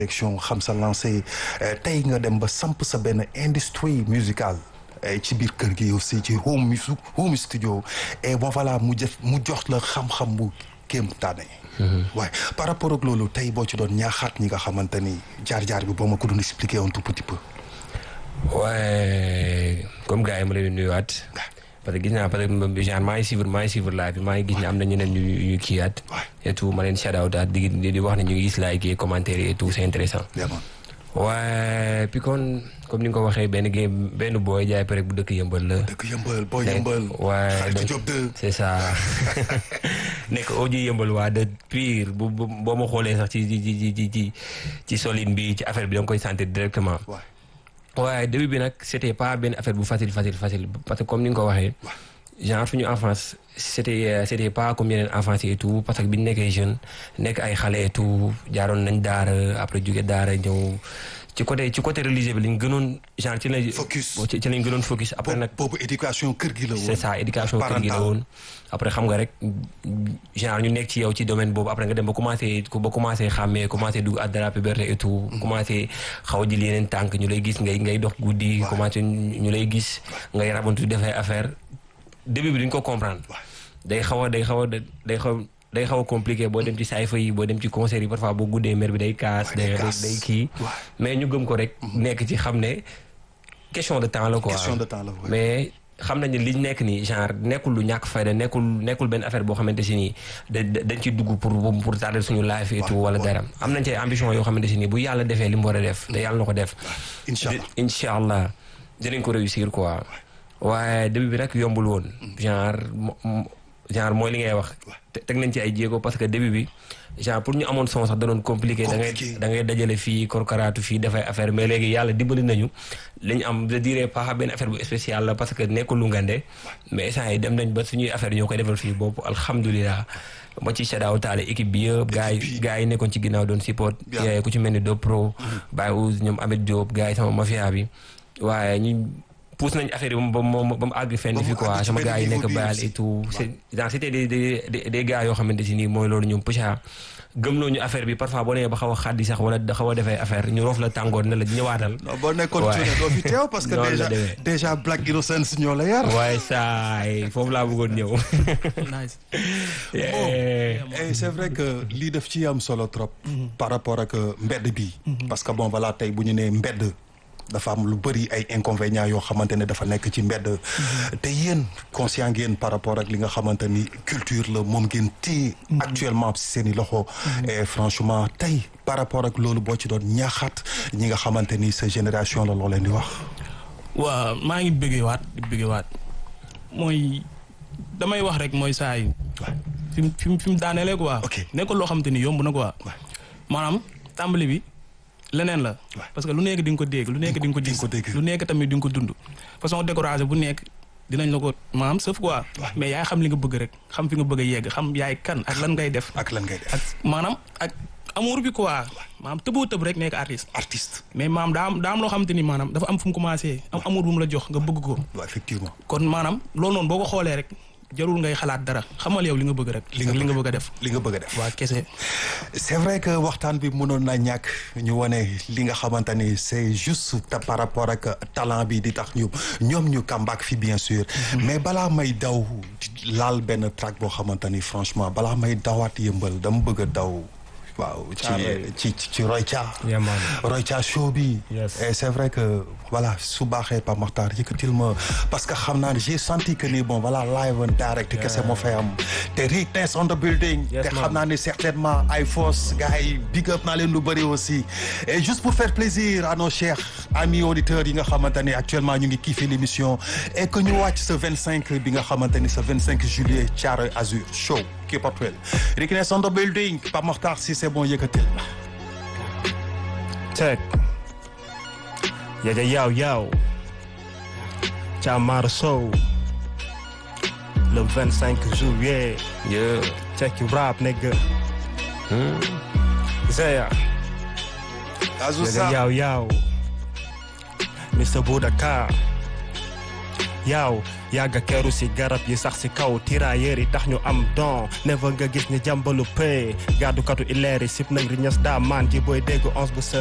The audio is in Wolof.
direction xam sa lancé tey nga dem ba samp sa benn industrie musicale ci biir kër gi aussi ci home home studio et bon voilà mu jëf mu jox la xam-xam bu kéemtaane waaye par rapport ak loolu tey boo ci doon ñaaxaat ñi nga xamante ni jaar-jaar bi boo ma ko doon expliquer un tout petit peu waaye comme gars yi ma leen di nuyuwaat parce que gis naa parce que genre maa ngi suivre maa ngi suivre live bi maa ngi gis ne am na ñeneen ñu ñu kiiwaat et tout ma leen shout out daal di di wax ne ñu ngi gis like yi commentaire yi et tout c'est intéressant waaye puis kon comme ni nga ko waxee benn game benn booy jaay pare bu dëkk yëmbal la. dëkk yëmbal booy yëmbal. waaye xaritu Diop de. c'est ça nekk audio yëmbal waa de pire bu boo ma xoolee sax ci ci ci ci ci ci solide bi ci affaire bi da nga koy sentir directement. waaye début bi nag c'était pas benn affaire bu facile facile facile parce que comme ni nga ko waxee. genre suñu enfance c'était c'était pas comme yeneen enfance et tout parce que bi ñu nekkee jeune nekk ay xale et tout jaaroon nañ daara après jóge daara ñëw ci côté ci côté religieux bi lañ gënoon genre ci lañ. focus ci lañ gënoon focus. après nag boobu éducation kër gi la woon. c'est ça éducation kër gi la woon. après xam nga rek genre ñu nekk ci yow ci domaine boobu après nga dem ba commencé ba commencé xàmmee commencé dugg à de la puberté et tout. commencé xaw a jël yeneen tànk ñu lay gis ngay ngay dox guddi. commencé ñu lay gis ngay rabantu defay affaire début bi duñ ko comprendre. day xaw a day xaw a day xaw day xaw a compliqué boo dem ci sayfa yi boo dem ci concert yi parfois boo guddee mer bi day kaas. day day kii mais ñu gëm ko rek. nekk ci xam ne question de temps la quoi. question de temps la mais xam nañu li ñu nekk nii genre nekkul lu ñàkk fayda nekkul nekkul benn affaire boo xamante si nii da dañ ciy dugg pour pour tarder suñu life et tout wala dara. am nañ ci ambition yoo xamante si nii bu yàlla defee li mu war a def te yàlla na ko def. incha allah incha allah dinañ ko réussir quoi. waaye début bi nag yombul woon genre genre mooy li ngay wax teg nañ ci ay jéego parce que début bi genre pour ñu amoon son sax da doon compliqué da ngay da ngay dajale fii korkaraatu fii dafay affaire mais léegi yàlla dimbali nañu li ñu am je dirais pas benn affaire bu spécial la parce que nekkul lu ngande mais instant yi dem nañ ba suñuy affaire ñoo koy defal fii bopp alhamdulilah ma ci sadaaw taale équipe bi yëpp gars yi gars yi nekkoon ci ginnaaw doon support ku ci mel ni do pro Baye Ouz ñoom Ameth Diop gars yi sama mafia bi waaye ñu pousse nañ affaire yi ba mu ba mu àgg fenn fi quoi sama gars yi nekk bayal et tout c'est genre c'était des des des gars yoo xamante si nii mooy loolu ñoom pëcha gëmloo ñu affaire bi parfois boo nee ba xaw a xaddi sax wala da xaw a defee affaire ñu roof la tàngoor ne la ñëwaatal. non boo nekkoon cuune doo fi teew parce que déjà déjà Black Innocence ñoo la yar. waaye saay foofu laa bëggoon ñëw. nice. bon et c'est vrai que lii daf ci am solo trop. par rapport ak mbedd bi. parce que bon voilà tey bu ñu nee mbedd. dafa am lu bëri ay inconvénients yoo xamante ne dafa nekk ci mbedd te yéen conscient ngeen par rapport ak li nga xamante ni culture la moom ngeen téye actuellement si seen i loxo et franchement tey par rapport ak loolu boo ci doon ñaaxaat ñi nga xamante ni sa génération la loo leen di wax waaw maa ngi bëggee waat di bëggee waat mooy damay wax rek mooy saa yi fi mu fi mu fi mu daanelee quoi nekkul loo xamante ni yomb na quoi maanaam tàmbali bi leneen la parce que lu nekk di nga ko dégg lu nekk di nga ko gis lu nekk tamit di nga ko dund façon découragé bu nekk dinañ la ko maanaam sëf quoi mais yaay xam li nga bëgg rek xam fi nga bëgg a yegg xam yaay kan ak lan ngay def ak lan ngay def ak maanaam ak amour bi quoi maanaam tëboo tëb rek nekk artiste artiste mais maanaam daa am daa am loo xamante ni maanaam dafa am fu mu commencé am amour bu mu la jox nga bëgg ko effectivement kon maanaam loolu noonu boo ko xoolee rek jarul ngay xalaat dara xamal yow li nga bëgg rek. li nga li nga bëgg a def. li nga bëgg a def waa kese. c'est vrai que waxtaan bi mënoon na ñàkk ñu wane li nga xamante ni c'est juste par rapport ak talent bi di tax ñu ñoom ñu comeback fi bien sûr. mais balaa may daw laal benn track boo xamante ni franchement balaa may dawaat yëmbal dama bëgg a daw. waaw ci ci ci Royca. Royca show bi. et c'est vrai que voilà su baaxee Pa Makhtar yëkkatil ma parce que xam naa ne j'ai senti que ni bon voilà live and direct kese moo fay am te Rickness on the building. te xam naa ne certainement ay force gars yi big up naa leen lu bëri aussi. et juste pour faire plaisir à nos chers amis auditeurs yi nga xamante ne actuellement ñu ngi kiffé l'émission et que ñu wàcc ce 25 bi nga xamante ni ce 25 juillet Thiaroye Azur show. Keep up well. Rickness on the building. Pa Makhtar si c'est bon yëkkatil. Check. Yeah, yeah, yo, yo. Thiamara Sow. Le 25 juillet. Yeah. Check your rap, nigga. Hmm. Zaya. Azouza. Yeah, yo, yo. Mr. Budaka. yaaw yàgga keru si garab yi sax si kaw tirailleurs yi tax ñu am don never nga gis ni jàmbalu pay gaadukatu ileer yi sip nañ riñas daa maan ji booy dégg onze bu